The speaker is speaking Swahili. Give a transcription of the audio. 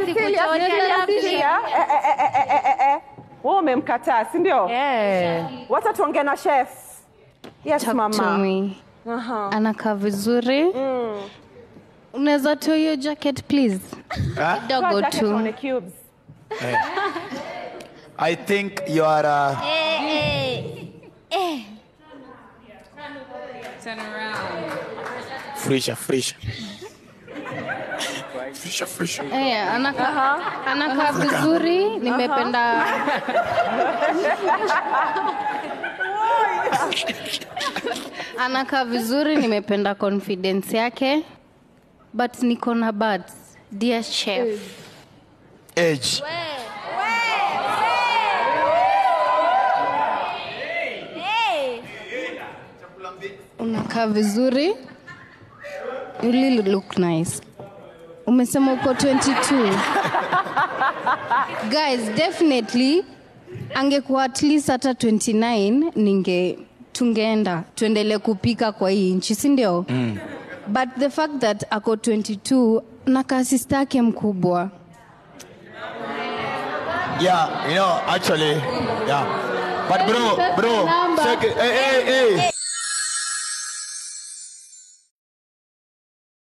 Serious, sikuchocha, serious, love serious. shit. Eh, eh, eh, eh, eh, eh, eh. Wewe umemkataa si ndio? Yeah. Wacha tuongee na chef. Yes, Talk to mama. me. Aha. Anakaa vizuri. Unaweza toa hiyo jacket please? Huh? Kidogo Toa jacket tu. tuone cubes. I think you are. Uh, Turn around. frisha, frisha. Frisha, frisha. Eh, anakaa anakaa vizuri, nimependa anakaa vizuri, nimependa confidence yake, but niko na buts. Dear chef, Age. unakaa vizuri, you really look nice. Umesema uko 22 guys, definitely angekuwa at least hata 29 ninge tungeenda tuendelee kupika kwa hii nchi si ndio mm. but the fact that ako 22 na kasista yake mkubwa Yeah, you know, actually, yeah. But bro, bro, Number. check it. Hey, hey, hey.